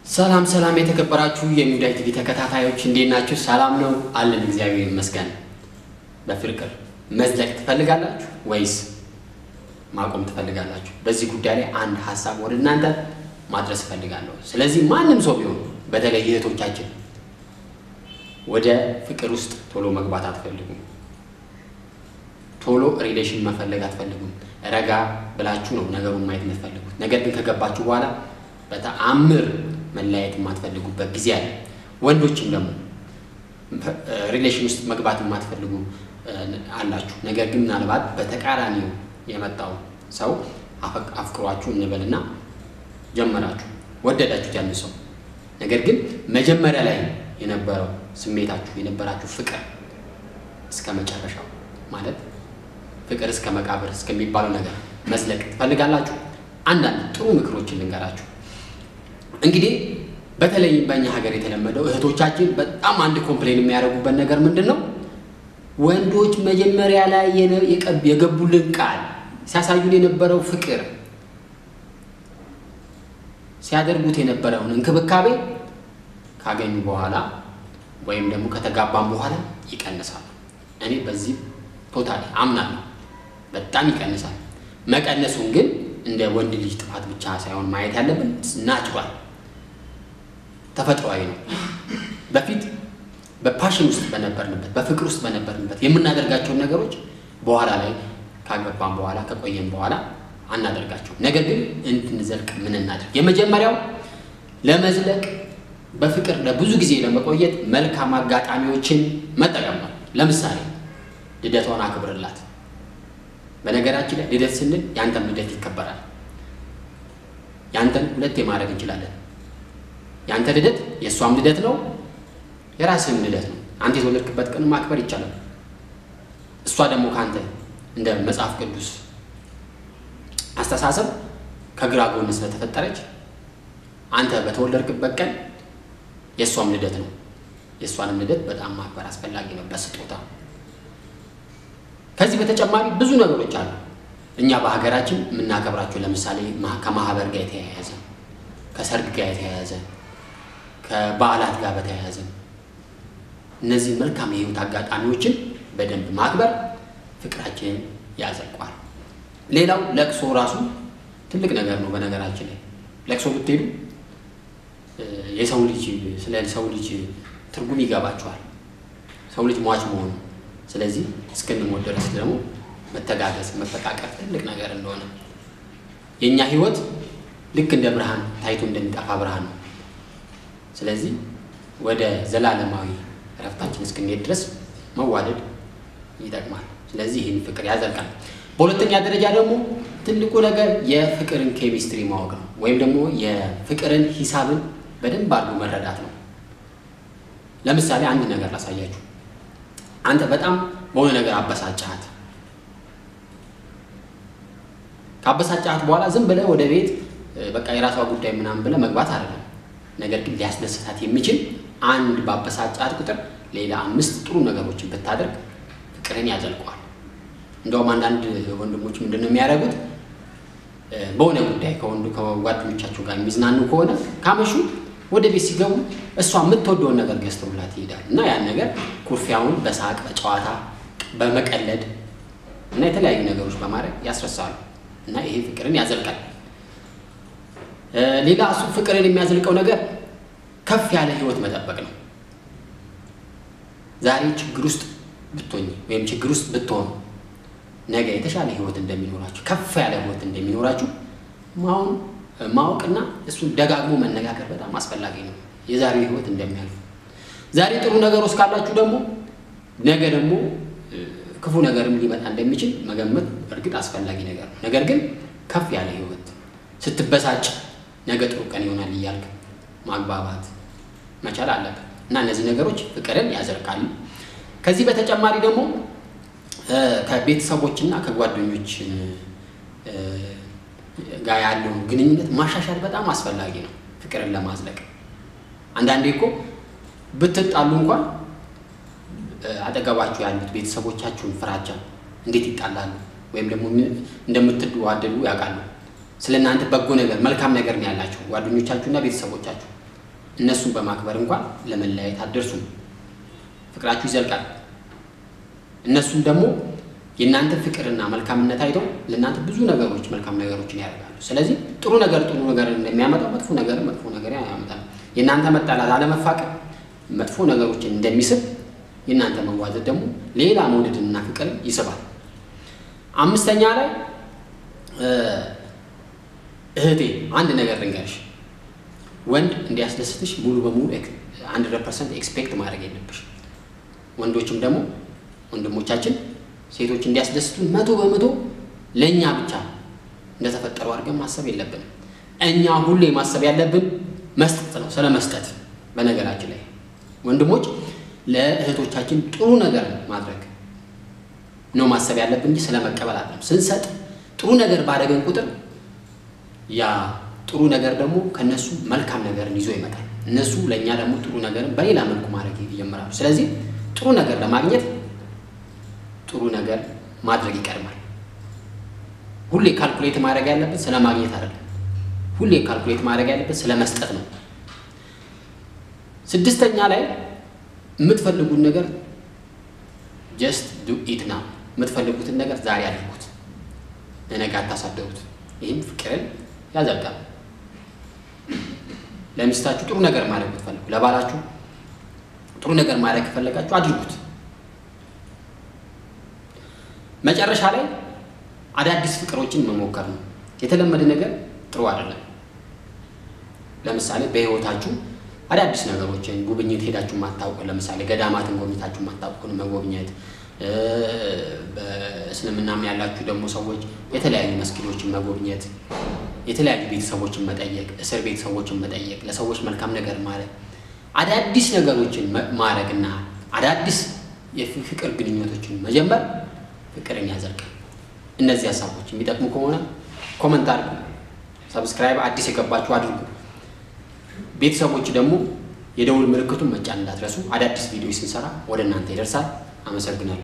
ሰላም ሰላም የተከበራችሁ የሚዲያ ቲቪ ተከታታዮች እንዴት ናችሁ? ሰላም ነው አለን፣ እግዚአብሔር ይመስገን። በፍቅር መዝለቅ ትፈልጋላችሁ ወይስ ማቆም ትፈልጋላችሁ? በዚህ ጉዳይ ላይ አንድ ሀሳብ ወደ እናንተ ማድረስ እፈልጋለሁ። ስለዚህ ማንም ሰው ቢሆን በተለይ እህቶቻችን ወደ ፍቅር ውስጥ ቶሎ መግባት አትፈልጉም። ቶሎ ሪሌሽን መፈለግ አትፈልጉም። ረጋ ብላችሁ ነው ነገሩን ማየት የምትፈልጉት። ነገር ግን ከገባችሁ በኋላ በተአምር መለያየት የማትፈልጉበት ጊዜ አለ። ወንዶችም ደግሞ ሪሌሽን ውስጥ መግባት የማትፈልጉ አላችሁ። ነገር ግን ምናልባት በተቃራኒው የመጣው ሰው አፍቅሯችሁ እንበልና ጀመራችሁ፣ ወደዳችሁት ያን ሰው። ነገር ግን መጀመሪያ ላይ የነበረው ስሜታችሁ የነበራችሁ ፍቅር እስከ መጨረሻው ማለት ፍቅር እስከ መቃብር እስከሚባለው ነገር መዝለቅ ትፈልጋላችሁ? አንዳንድ ጥሩ ምክሮችን ልንገራችሁ። እንግዲህ በተለይ በእኛ ሀገር የተለመደው እህቶቻችን በጣም አንድ ኮምፕሌን የሚያደርጉበት ነገር ምንድን ነው? ወንዶች መጀመሪያ ላይ የገቡልን ቃል ሲያሳዩን የነበረው ፍቅር ሲያደርጉት የነበረውን እንክብካቤ ካገኙ በኋላ ወይም ደግሞ ከተጋባም በኋላ ይቀንሳሉ። እኔ በዚህ ቶታሊ አምናለሁ። በጣም ይቀንሳል። መቀነሱን ግን እንደ ወንድ ልጅ ጥፋት ብቻ ሳይሆን ማየት ያለብን ናችሯል፣ ተፈጥሯዊ ነው። በፊት በፓሽን ውስጥ በነበርንበት በፍቅር ውስጥ በነበርንበት የምናደርጋቸውን ነገሮች በኋላ ላይ ካገባን በኋላ ከቆየን በኋላ አናደርጋቸው። ነገር ግን እንድንዘልቅ ምን እናድርግ? የመጀመሪያው ለመዝለቅ በፍቅር ለብዙ ጊዜ ለመቆየት መልካም አጋጣሚዎችን መጠቀም ነው። ለምሳሌ ልደቷን አክብርላት። በነገራችን ላይ ልደት ስንል ያንተም ልደት ይከበራል። ያንተን ሁለቴ ማድረግ እንችላለን። ያንተ ልደት የእሷም ልደት ነው፣ የራስህም ልደት ነው። አንተ የተወለድክበት ቀን ማክበር ይቻላል። እሷ ደግሞ ከአንተ እንደ መጽሐፍ ቅዱስ አስተሳሰብ ከግራ ጎን ስለተፈጠረች አንተ በተወለድክበት ቀን የእሷም ልደት ነው። የእሷንም ልደት በጣም ማክበር አስፈላጊ ነው በስጦታ ከዚህ በተጨማሪ ብዙ ነገሮች አሉ። እኛ በሀገራችን የምናከብራቸው ለምሳሌ ከማህበር ጋር የተያያዘ ከሰርግ ጋር የተያያዘ ከበዓላት ጋር በተያያዘ እነዚህ መልካም የህይወት አጋጣሚዎችን በደንብ ማክበር ፍቅራችንን ያዘልቋል። ሌላው ለቅሶ ራሱ ትልቅ ነገር ነው። በነገራችን ላይ ለቅሶ ብትሄዱ የሰው ልጅ ስለ ሰው ልጅ ትርጉም ይገባቸዋል። ሰው ልጅ ሟች መሆኑ ስለዚህ እስክንሞት ድረስ ደግሞ መተጋገዝ መፈቃቀር ትልቅ ነገር እንደሆነ የእኛ ህይወት ልክ እንደ ብርሃን ታይቶ እንደሚጠፋ ብርሃን ነው። ስለዚህ ወደ ዘላለማዊ እረፍታችን እስክንሄድ ድረስ መዋደድ ይጠቅማል። ስለዚህ ይህን ፍቅር ያዘልቃል። በሁለተኛ ደረጃ ደግሞ ትልቁ ነገር የፍቅርን ኬሚስትሪ ማወቅ ነው፣ ወይም ደግሞ የፍቅርን ሂሳብን በደንብ አድርጎ መረዳት ነው። ለምሳሌ አንድ ነገር ላሳያችሁ። አንተ በጣም በሆነ ነገር አበሳጫሃት። ካበሳጫሃት በኋላ ዝም ብለህ ወደ ቤት በቃ የራሷ ጉዳይ ምናምን ብለህ መግባት አይደለም። ነገር ግን ሊያስደስታት የሚችል አንድ ባበሳጫሃት ቁጥር ሌላ አምስት ጥሩ ነገሮችን ብታደርግ ፍቅርን ያዘልቀዋል። እንደውም አንዳንድ ወንድሞች ምንድን ነው የሚያደርጉት? በሆነ ጉዳይ ከወንዱ ከጓደኞቻቸው ጋር የሚዝናኑ ከሆነ ካመሹ ወደ ቤት ሲገቡ እሷ የምትወደውን ነገር ገዝተውላት ይሄዳል እና ያን ነገር ኩርፊያውን በሳቅ በጨዋታ በመቀለድ እና የተለያዩ ነገሮች በማድረግ ያስረሳሉ እና ይሄ ፍቅርን ያዘልቃል። ሌላ እሱ ፍቅርን የሚያዘልቀው ነገር ከፍ ያለ ህይወት መጠበቅ ነው። ዛሬ ችግር ውስጥ ብትሆኝ ወይም ችግር ውስጥ ብትሆኑ ነገ የተሻለ ህይወት እንደሚኖራችሁ ከፍ ያለ ህይወት እንደሚኖራችሁ ማሁን ማወቅና እሱን ደጋግሞ መነጋገር በጣም አስፈላጊ ነው። የዛሬው ህይወት እንደሚያልፉ ዛሬ ጥሩ ነገር ውስጥ ካላችሁ ደግሞ ነገ ደግሞ ክፉ ነገርም ሊመጣ እንደሚችል መገመት እርግጥ አስፈላጊ ነገር ነው። ነገር ግን ከፍ ያለ ህይወት ስትበሳጭ ነገ ጥሩ ቀን ይሆናል እያልክ ማግባባት መቻል አለብን እና እነዚህ ነገሮች ፍቅርን ያዘልቃሉ። ከዚህ በተጨማሪ ደግሞ ከቤተሰቦችና ከጓደኞች ጋር ያለውን ግንኙነት ማሻሻል በጣም አስፈላጊ ነው፣ ፍቅርን ለማዝለቅ። አንዳንዴ እኮ ብትጣሉ እንኳን አጠገባችሁ ያሉት ቤተሰቦቻችሁን ፍራቻ እንዴት ይጣላሉ ወይም ደግሞ እንደምትዋደዱ ያውቃሉ። ስለ እናንተ በጎ ነገር መልካም ነገር ነው ያላቸው ጓደኞቻችሁና ቤተሰቦቻችሁ። እነሱን በማክበር እንኳን ለመለያየት አትደርሱም። ፍቅራችሁ ይዘልቃል። እነሱም ደግሞ የእናንተ ፍቅርና መልካምነት አይተው ለእናንተ ብዙ ነገሮች መልካም ነገሮችን ያደርጋሉ። ስለዚህ ጥሩ ነገር ጥሩ ነገር እንደሚያመጣው መጥፎ ነገር መጥፎ ነገር ያመጣል። የእናንተ መጣላት፣ አለመፋቀር መጥፎ ነገሮችን እንደሚስብ የእናንተ መዋዘድ ደግሞ ሌላ መውደድንና ፍቅርን ይስባል። አምስተኛ ላይ እህቴ አንድ ነገር ልንገርሽ፣ ወንድ እንዲያስደስትሽ ሙሉ በሙሉ ሀንድረድ ፐርሰንት ኤክስፔክት ማድረግ የለብሽ። ወንዶችም ደግሞ ወንድሞቻችን ሴቶች እንዲያስደስቱን መቶ በመቶ ለእኛ ብቻ እንደተፈጠሩ አድርገን ማሰብ የለብንም። እኛ ሁሌ ማሰብ ያለብን መስጠት ነው፣ ስለ መስጠት። በነገራችን ላይ ወንድሞች ለእህቶቻችን ጥሩ ነገር ማድረግ ነው ማሰብ ያለብን እንጂ ስለ መቀበል አይደለም። ስንሰጥ ጥሩ ነገር ባደረገን ቁጥር ያ ጥሩ ነገር ደግሞ ከነሱ መልካም ነገርን ይዞ ይመጣል። እነሱ ለእኛ ደግሞ ጥሩ ነገርን በሌላ መልኩ ማድረግ ይጀምራሉ። ስለዚህ ጥሩ ነገር ለማግኘት ጥሩ ነገር ማድረግ ይቀድማል። ሁሌ ካልኩሌት ማድረግ ያለበት ስለ ማግኘት አይደለም። ሁሌ ካልኩሌት ማድረግ ያለበት ስለ መስጠት ነው። ስድስተኛ ላይ የምትፈልጉት ነገር ጀስት ዱ ኢት ናው። የምትፈልጉትን ነገር ዛሬ አድርጉት፣ ለነገ አታሳደሩት። ይህም ፍቅርን ያዘልቃል። ለሚስታችሁ ጥሩ ነገር ማድረግ ብትፈልጉ፣ ለባላችሁ ጥሩ ነገር ማድረግ ከፈለጋችሁ አድርጉት። መጨረሻ ላይ አዳዲስ ፍቅሮችን መሞከር ነው። የተለመደ ነገር ጥሩ አይደለም። ለምሳሌ በህይወታችሁ አዳዲስ ነገሮችን ጉብኝት ሄዳችሁ ማታውቁ፣ ለምሳሌ ገዳማትን ጎብኝታችሁ ማታውቁን መጎብኘት፣ በእስልምናም ያላችሁ ደግሞ ሰዎች የተለያዩ መስጊዶችን መጎብኘት፣ የተለያዩ ቤተሰቦችን መጠየቅ፣ እስር ቤተሰቦችን መጠየቅ፣ ለሰዎች መልካም ነገር ማለት አዳዲስ ነገሮችን ማድረግና አዳዲስ የፍቅር ግንኙነቶችን መጀመር ፍቅርን ያዘልቃል። እነዚህ ሀሳቦች የሚጠቅሙ ከሆነ ኮመንት አድርጉ፣ ሰብስክራይብ አዲስ የገባችሁ አድርጉ። ቤተሰቦች ደግሞ የደውል ምልክቱን መጫን እንዳትረሱ። አዳዲስ ቪዲዮ ስንሰራ ወደ እናንተ ይደርሳል። አመሰግናለሁ።